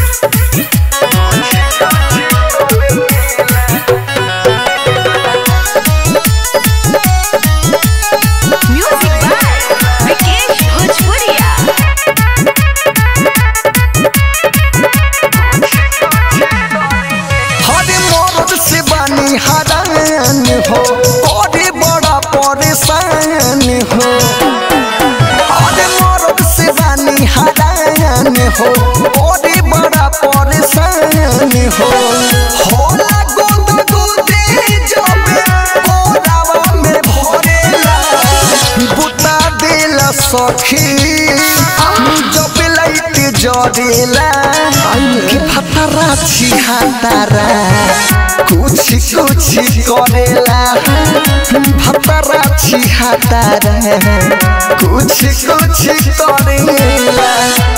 Music by Vikesh भोजपुरिया हरे मरद से बानी हरान हो बड़े बड़ा परेशान हो हरे मरद से बानी हरान हो बड़े बड़ा परेशान हो होला गोद गोदे जब कोरावा में भरेला बुता देला सखी जब लाइट जरेला कि फतरा छिहातारा कुछ कुछ करेला फतरा छिहातारा कुछ कुछ करेला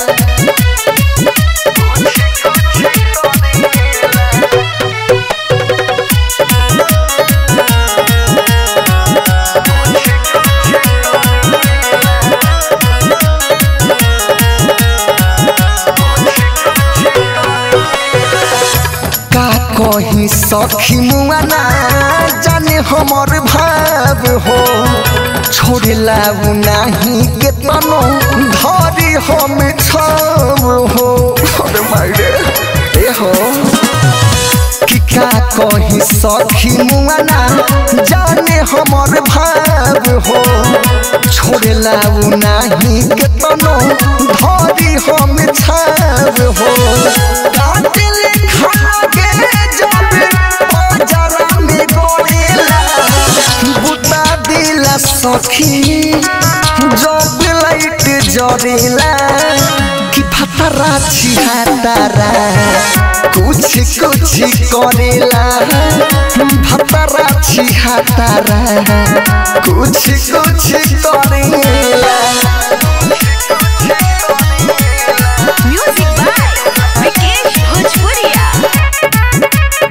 का कहीं सखी मुआना जाने हमर भाव हो छोड़ला उ नाही के तनो धरी हम छाव हो अरे मायरे ए हो कि का कहीं सखी मुआना जाने हमर भाव हो छोड़ला उ नाही के तनो धरी हम छाव हो कातिल खा के जब बाजारा में गोरेला बुता दिला सखी जब लाइट जरेला कि फतरा छिहातारा कुछ कुछ करेला फतरा छिहातारा कुछ कुछ करेला म्यूजिक बाय विकेश भोजपुरिया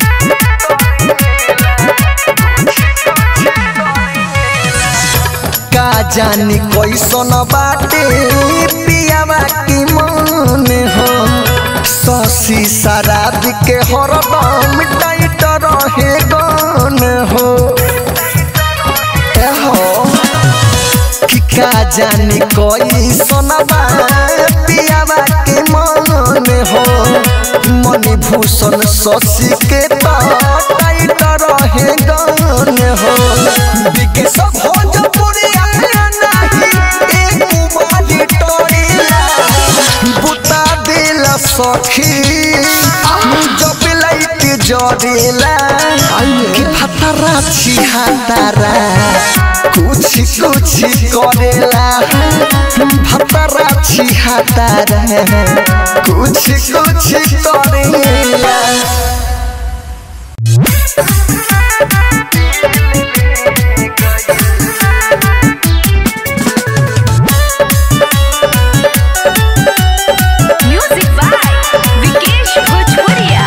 का जानी कैसन बाटे पियावा की मन हो शशि शराब के हरदम टाइट रहे गन हो ए हो कि का जानी कैसन बा पियावा के मन हो मणिभूषण शशि के तो टाइट रहे गन हो बिके सब भोजपुरिया नाही एक बारी टोरीला बुता दिला सखी जब लाइट जरेला कि फतरा छिहातारा कुछ कुछ करेला फतरा छिहातारा कुछ कुछ करेला म्यूजिक बाय विकेश भोजपुरिया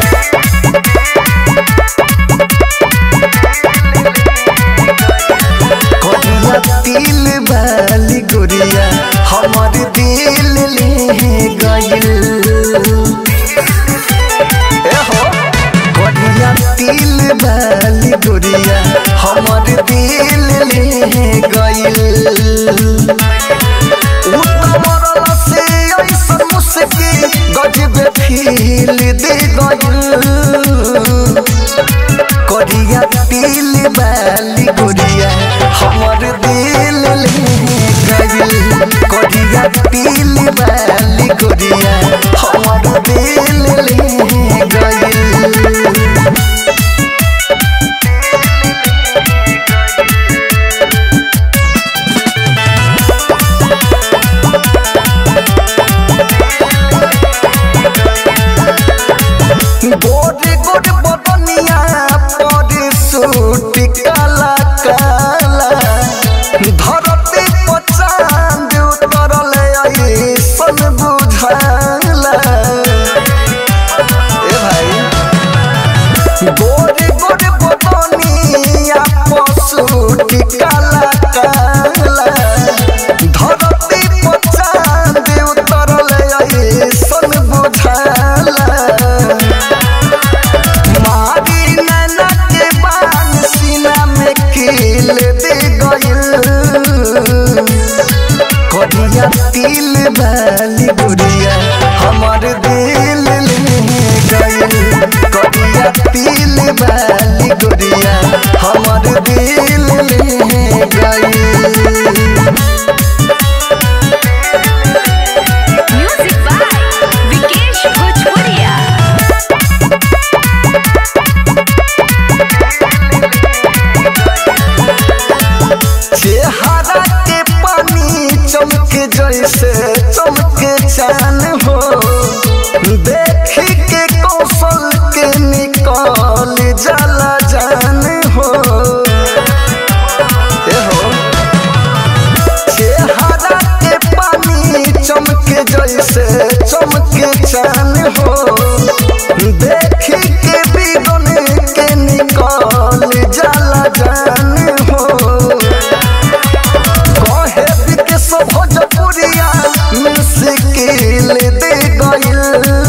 करिया दिल वाली गुड़िया हमर दिल ले गइल ए हो करिया दिल वाली गुड़िया हमर दिल ले गइल उतमरल से ऐसन मुस्की गजब फील दे गइल करिया दिल वाली गुड़िया हमर दिल ले गइल करिया दिल वाली गुड़िया हमर दिल ले गइल गोरे गोरे बदनिया पर सूट काला काला धरती पर चांद उतरल ऐसन बुझाला गोरिया हमर दिल ले गई म्यूजिक बाय विकेश भोजपुरिया चेहरा के पानी चमक जैसे चमके चान हो देखी के कौशल के निकल जाला जान हो ए हो चेहरा के पानी चमके जैसे चमके चान हो देखी के बिगन के निकल जाला जान हो कहे विकेश भोजपुरिया मुश्किल दे गइल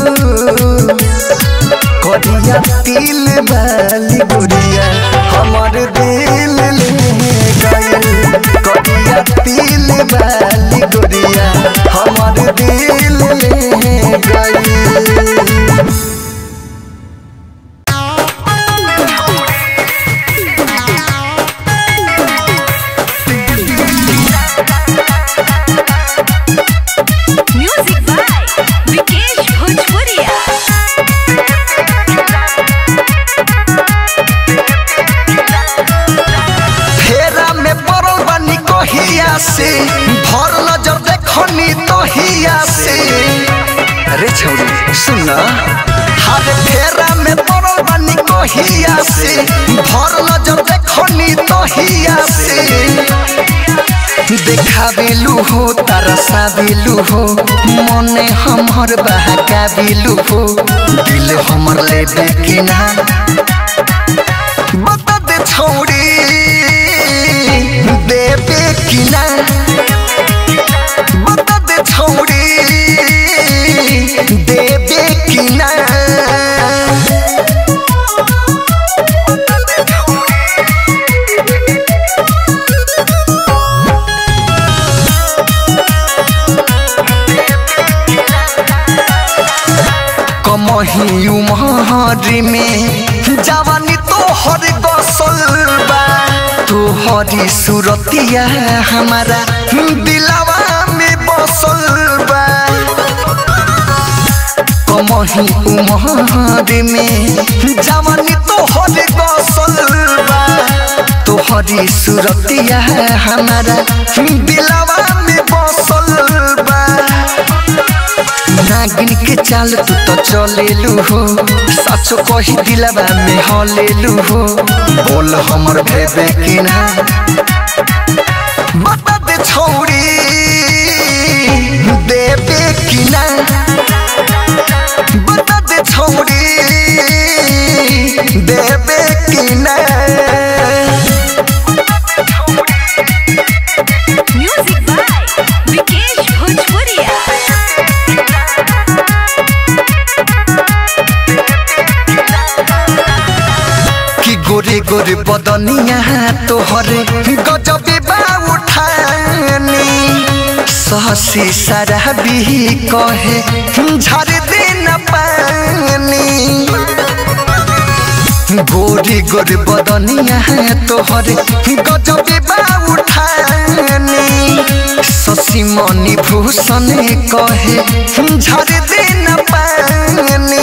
करिया तिल वाली गुड़िया हमर दिल ले गइल करिया तिल वाली गुड़िया हमर दिल ले गइल म्यूजिक बाय विकेश भोजपुरिया फेरा में पड़ल बानी कहिया से भर नजर देखनी तहिया से अरे छौरी सुन हर फेरा में पड़ल बानी कहिया से भर नजर देखनी तहिया से देखाबेलू हो तरसाबेलू हो मने हमर बहकाबेलू हो दिल हमर ले देखिना बता दे छौड़ी देबे कि ना बता दे छौड़ी देबे कि ना कमही उमहरी में जवानी तोहर गसल बा तोहरी सूरतिया हमारा दिलवा में बसल बा कमही उमहरी में जवानी तोहर गसल बा तोहरी सूरतिया हमारा दिलवा में बसल बा नागिन के चाल तू तो चलेलू हो सचो कही दिलवा में हलेलू हो बोल हमर भेबे कि ना बता दे छौड़ी देबे कि ना बता दे छौड़ी देबे कि ना म्यूजिक बाय विकेश भोजपुरिया कि गोरे गोरे बदनिया तोहरे गजबे बा उठानी सहसी शराबी कहे झर दे न पानी गोरी गोरी बदनिया तोहरे गजबे बा उठानी शशि मणि भूषण कहे झर दे न पानी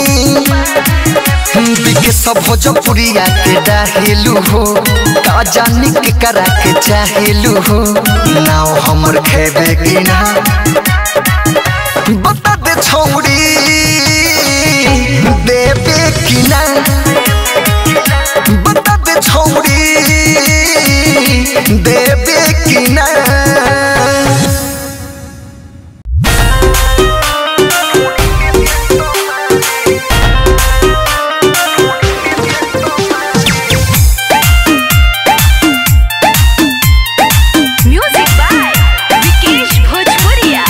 बिके सब भोजपुरिया के डाहेलू हो का जानी के करा के चाहेलू हो नाव हमर खेबे कि ना बता दे छौड़ी देबे कि ना बता दे छौड़ी देबे कि ना म्यूजिक बाय विकेश भोजपुरिया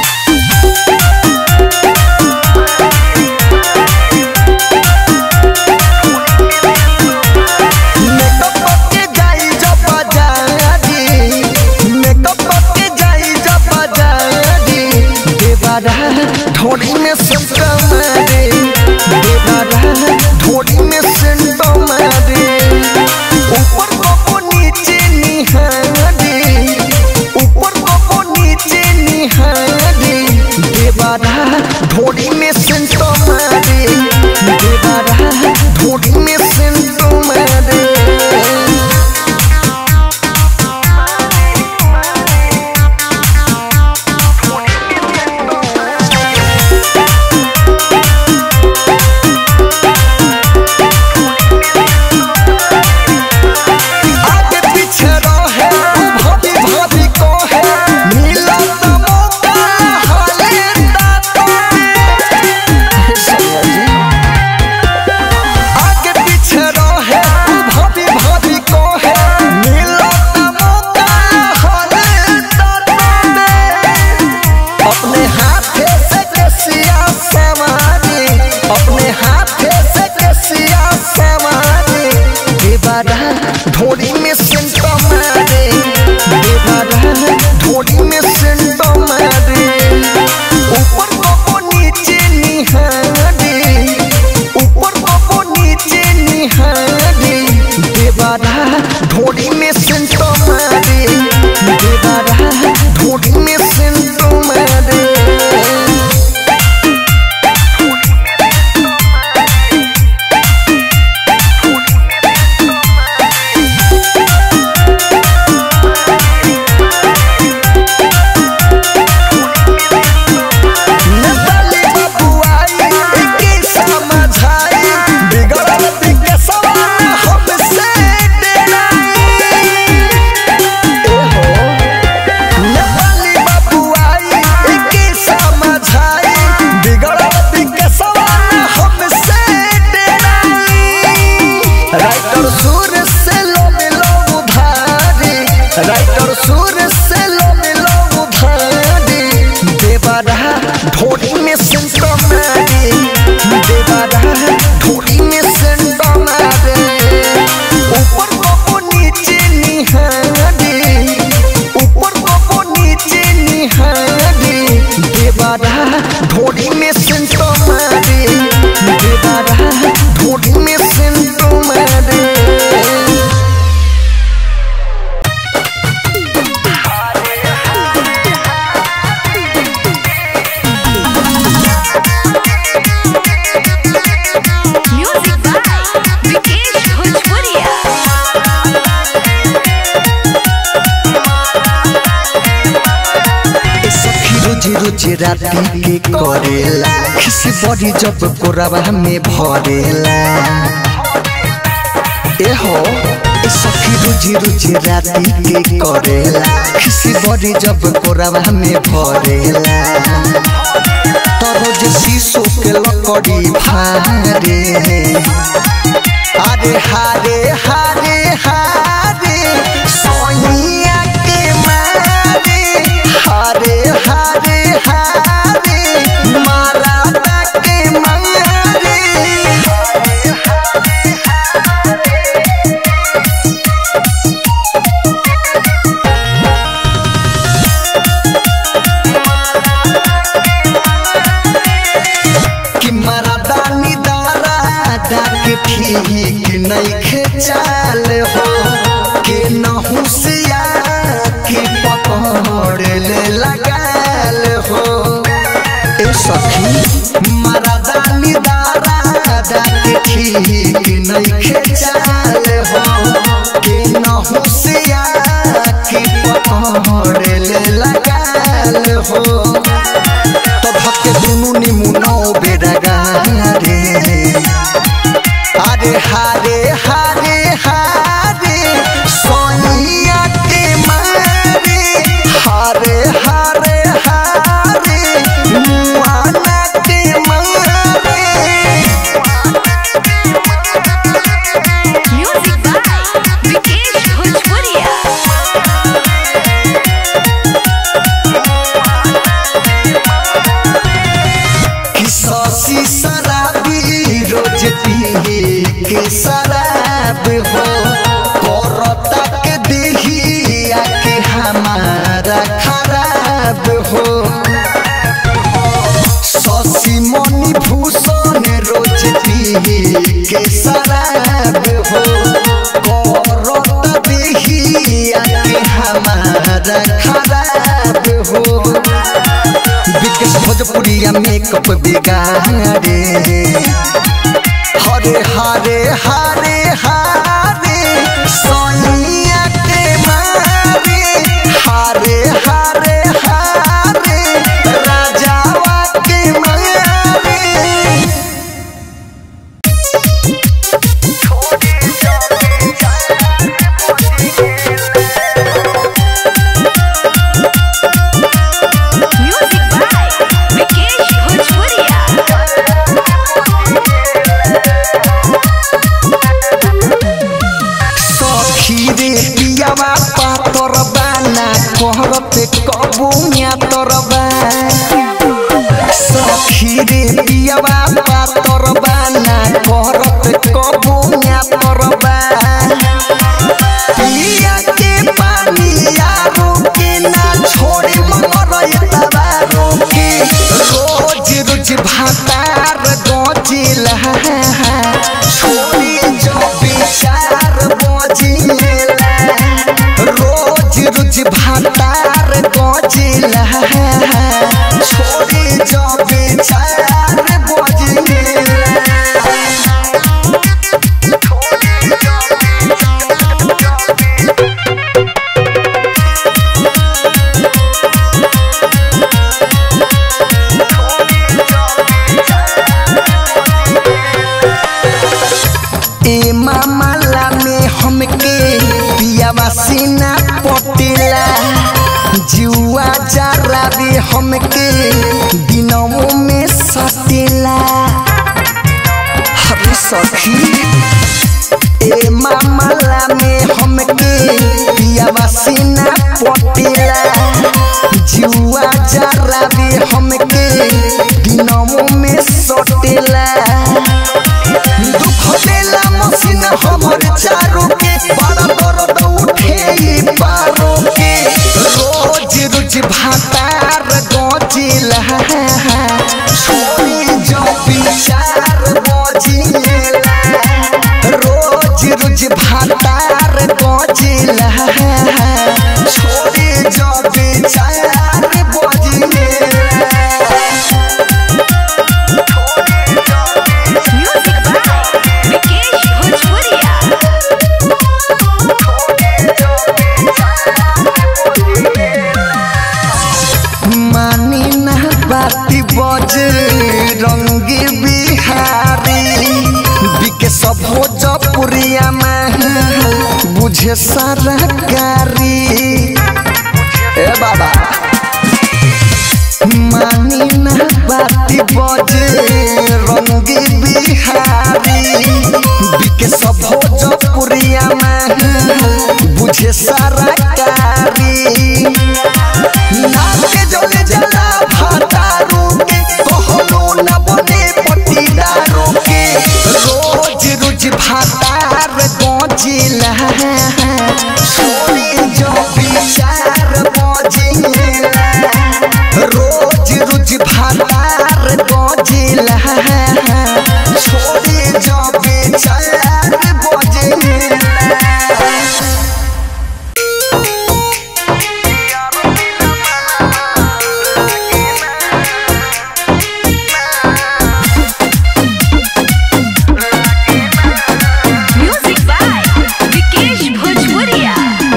मेकअप के जाई जब बाजारी मेकअप के जाई जब बाजारी देवारा ढोड़ी में सेंट मारे देवारा ढोड़ी में सेंट मारे राती के करेला खिसी बड़ी जब कोरबा में भरेला ए हो ए सखी रुचि रुचि राती के करेला खिसी बड़ी जब कोरबा में भरेला तरोज शीशो के लकड़ी फारे अरे हारे हारे हारे सोनिया के मारे हारे हारे हारे मारा के मारे कि मरदानी दारा डाके ठीक नहीं खेचाल हो के नहुसिया की पकड़ ले लगाल हो ए सखी मरदानी दारा डाके ठीक नहीं खेचाल हो के नहुसिया की पकड़ ले लगाल हो तो भक्के दुनु निमुनो बेडगारे अरे हारे हारे हारे सोनिया के मारे हारे हारे हारे मुआना के मारे Music by Vikesh Bhojpuria. कि सौसी शराबी रोज पिए के शराब हो करता के देहिया के हमारा खराब हो सौसी मनी भूषण रोज पिए के शराब हो करता देहिया के हमारा खराब हो विकेश भोजपुरिया मेकअप बिगाड़े हरे हरे हरे हरे सोनिया के मारे हरे हरे हरे राजावा के मारे Music by Vikesh Bhojpuria. सखी रे पियावा पातर बाना कहरते कबुया तरबा सखी रे पियावा पातर बाना कहरते कबुया तरबा पिया के पानी यारो के ना छोड़े मगर तबारो के रोज रोज भातार गजिला छोड़ी जो विचार बजिला रोज रोज भातार गजिला छोड़ी जो विचार बजिला ए मामला में हमके पियावा सीना पटेला जुआ जरा भी हमके दिनों में सटेला हरे सखी ए मामला में हमके पियावा सीना पटेला जुआ जरा भी हमके दिनों में सटेला दुख देला मसीन हमर चारों के बड़ा दर्द उठे ई पारो के रोज रोज भातार गजिला छोड़ी जो विचार बजिला रोज रोज भातार गजिला छोड़ी जो विचार बजिला Music by Vikesh Bhojpuria. बुझे सरकारी ए बाबा मानी ना बाती बजे रंगी बिहारी बिके सब भोजपुरिया में बुझे सरकारी नाके जले जला भातारू के कहलो न बने पटीदारू के रोज रोज भातार गजिला सोनी जो विचार बजिला रोज रोज भातार गजिला सोनी जो विचार बजिला म्यूजिक बाय विकेश भोजपुरिया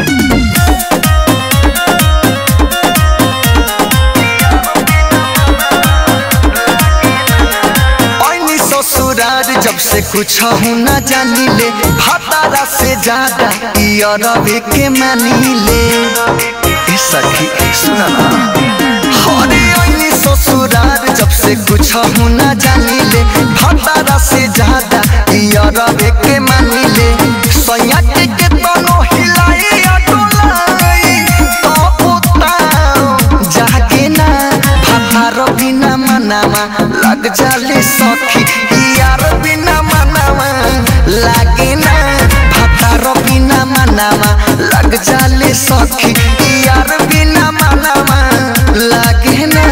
ऐनी ससुरार जब से कुछ हूँ न जानी ले भातारा से ज्यादा अरबे के मानी ले ए सखी सुना ना हरे ऐनी ससुरार जब से कुछ हूँ न जानी ले भातारा से ज्यादा अरबे के मानी ले सैया के के तनो हिलाई अटोलाई तो पुताओ जागे ना भातार बिना मनावा लग जाले सखी यार बिना मनावा लागे ना भातार बिना मनावा लग जाले सखी यार बिना मनावा लागे ना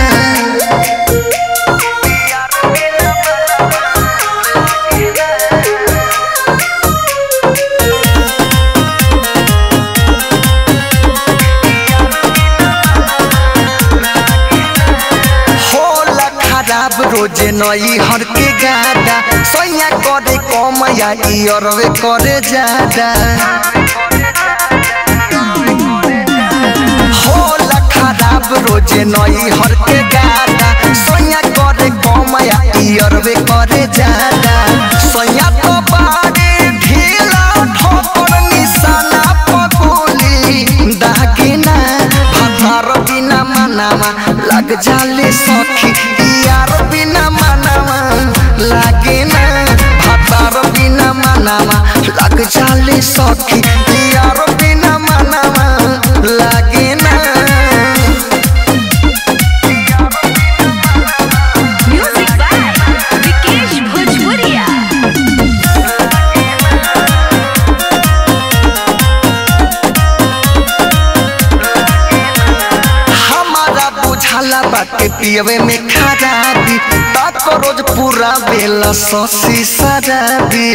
होला खराब रोजे नई हर के गादा सैया करे कम या इयरवे करे ज्यादा होला खराब रोजे नई हर के गादा सैया करे कम या इयरवे करे ज्यादा सैया तो बारे ढीला ठोकर निशाना पगोली दागिना भातार बिना मनावा लग जाले सखी यार बिना मनावा लागे ना भातार बिना मनावा लग जाले सखी यार बिना मनावा लागे ना म्यूजिक बाय विकेश भोजपुरिया हमारा बुझाला बाटे पियवे में खराबी तक रोज पूरा बेला ससी शराबी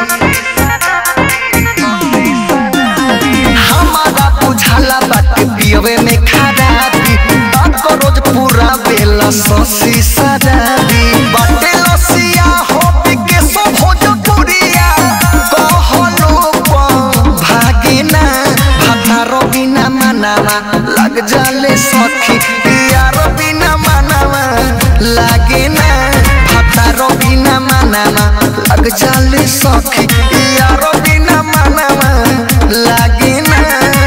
हमारा बुझाला बाटे पियवे में खराबी तक रोज पूरा बेला ससी शराबी बाटे लसिया हो के सो भोजपुरिया कहलो भागिना भातारो बिना मनावा लग जाले सखी यार बिना मनावा लागे ना भातारो बिना मनावा लग जाले सखी यार बिना मनावा लागे ना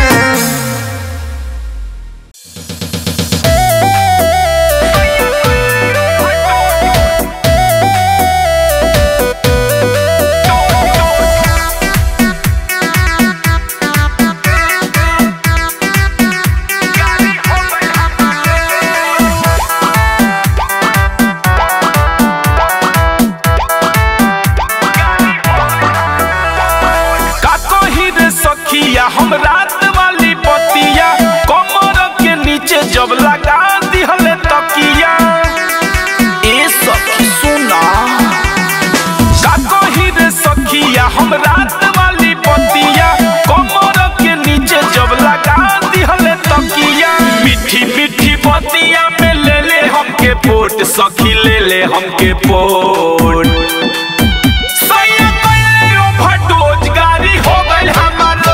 का कही रे सखिया हम रात वाली पतिया कमर के नीचे जब लगा दिहले तकिया ए सखी सुना का कही रे सखिया हम रात वाली पतिया कमर के नीचे जब लगा दिहले तकिया मीठी मीठी पतिया में ले ले हमके पोट सखी ले ले हमके पोट सैया कइले ओवरडोज गाड़ी हो गइल हमारो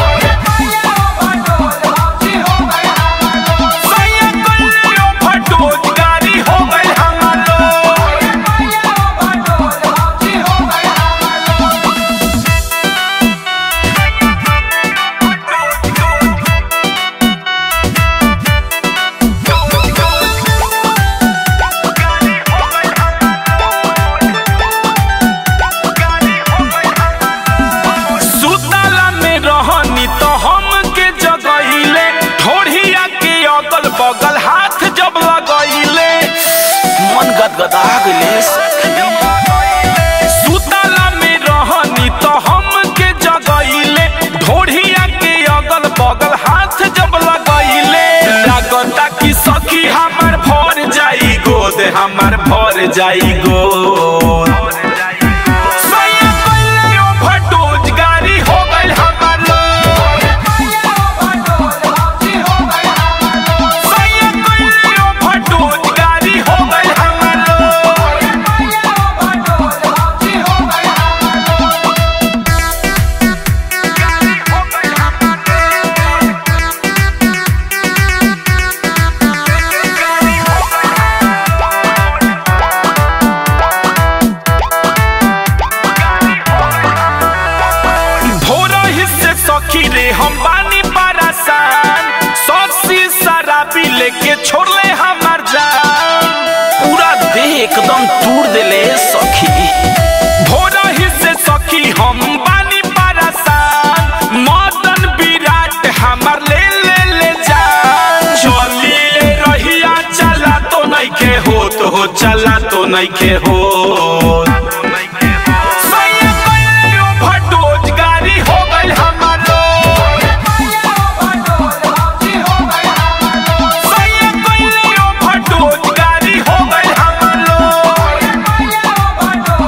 सैया कइले ओवरडोज गाड़ी हो गइल हमारो हमार भर जाई गो सैया कइले overdose, गाड़ी हो गइल हमार लोड। सैया कइले overdose, गाड़ी हो गइल हमार लोड। भोरा हिस्से सखी रे हम बानी परेशान सौसी शराबी लेके छोड़ले हमार जान पूरा देह एकदम तूर देले सखी भोरा हिस्से सखी हम बानी परेशान मदन विराट हमार ले ले ले जान चली ले रहिया चला तो नहीं के होत हो चला तो नहीं के होत सैया कइले overdose, गाड़ी हो गइल हमार लोड। सैया कइले overdose, गाड़ी हो गइल हमार load.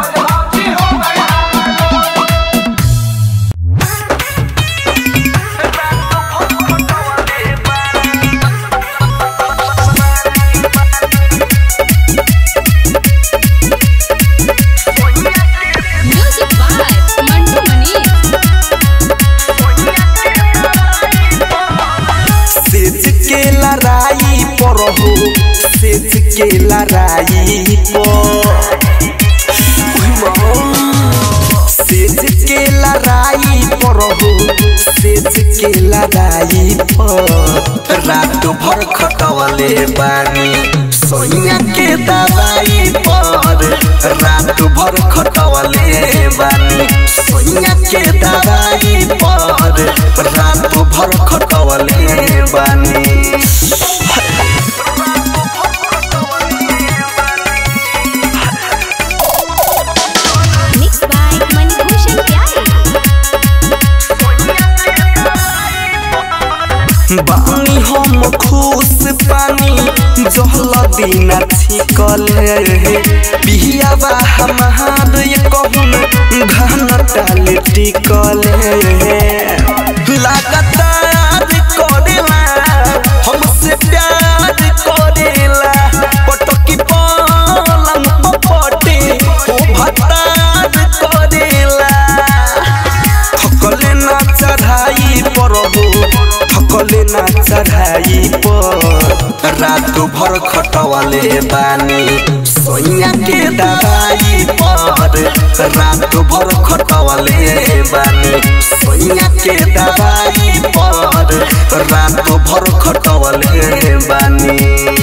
Music by Mandu Mani. सेज के लड़ाई पर हो सेज के लड़ाई पर सेज के लड़ाई पर हो सेज के लड़ाई पर रात भर खटवले बानी सोनिया के दवाई पर रात भर खटवले बानी सोनिया के दवाई पर रात भर खटवले बानी Mixed by Manibhushan Pyare. बानी हम खुश पानी जहल दिन छिकल बिहियावा हमार ये कहून घन टाल टिकल लगातार करेला हमसे प्यार करेला पटकी पलंग पपटे हो भतार करेला थकले ना चढ़ाई पर हो थकले ना चढ़ाई पर रात भर खटवले बानी सोइया के दवाई पर रात भर खटवले बानी सोइया के दवाई पर रात भर खटवले बानी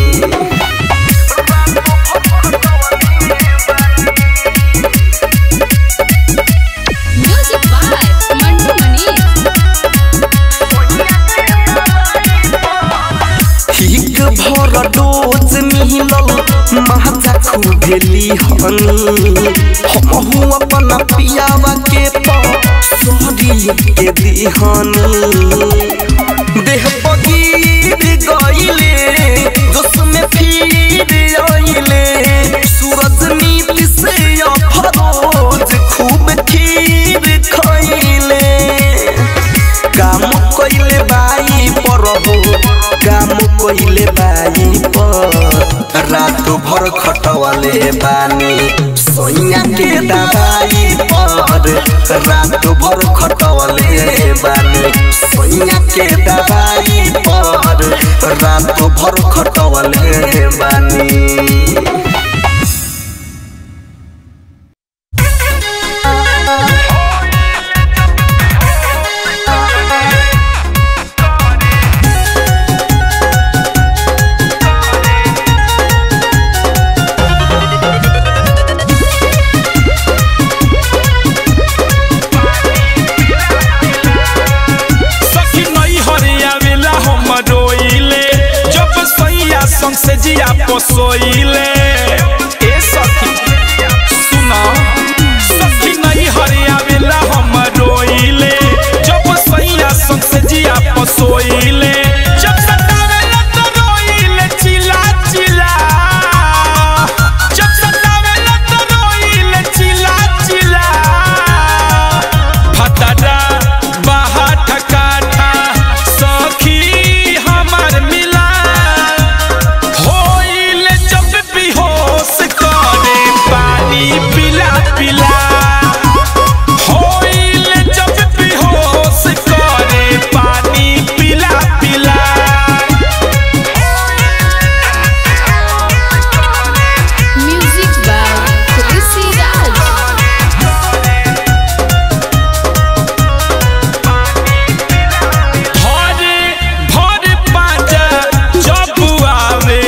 Music by Mandu Mani. ठीक भर डोज मिलल महाजा खुदेली हनी हमहू अपन पियावा के परी के दिहनी देह बगीर गईले जोश में फिर आइले सूरज नीति से अफरोज खूब खीर खइले काम कइले बाई पर हो काम कइले बाई पर रात भर खटवले बानी सोइया के दवाई पर रात भर खटवले बानी सोइया के दवाई पर रात भर खटवले बानी सखी नहीं हरियावेला हम रोइले जब सैया संग से जिया पोसोइले ए सखी सुनो सखी नहीं हरियावेला हम रोइले जब सैया संग से जिया पोसोइले जब सतावेला तो रोइले चिल्ला चिल्ला पानी पिला पिला होइल जब बेहोश करे पानी पिला पिला Music by Rishi Raj. भरे भर पाजा जब आवे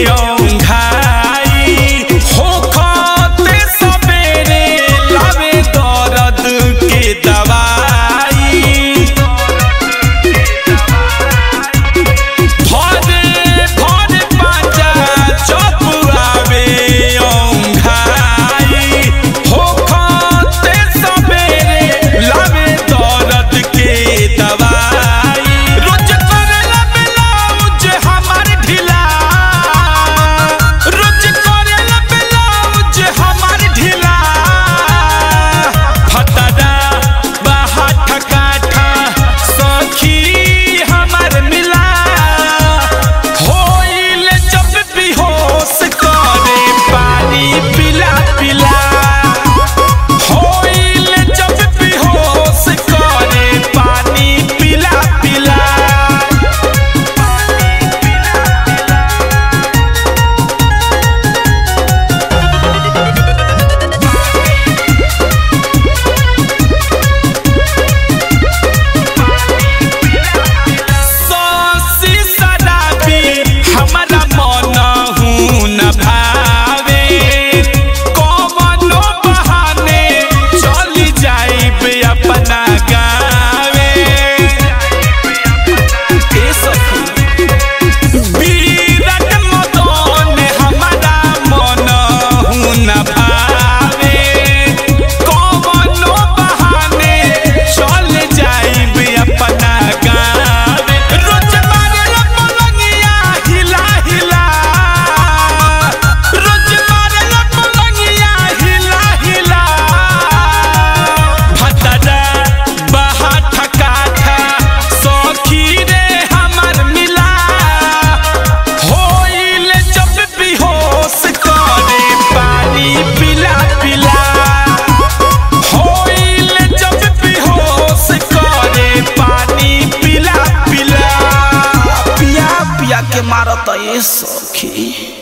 औंघाई होखते सबेरे लावे दर्द के दवाई भरे भर पाजा जब आवे औंघाई होखते सबेरे लावे दर्द के दवाई रोज करेला ब्लाउज हमार ढीला रोज करेला ब्लाउज हमार ढीला फटदा बाहा ठकाठा सखी हमार मिला होइल जब बेहोश करे पानी पिला पिला होइल जब बेहोश करे पानी पिला पिला सौसी सदाबी हमारा मन हूँ न भावे कौनो बहाने चली जाइब अपना गावे ए सखी विराट मदन हमारा मन हूँ न भावे कौनो बहाने चल जाइब अपना गावे रोज मारेला पलंगिया हिला हिला रोज मारेला पलंगिया हिला हिला भतरा बहा ठकाठा सखी रे हमार मिला होइल जब बेहोश करे पानी पिला पिला होइल जब बेहोश करे पानी पिला पिला पिया पिया के मारत ए सखी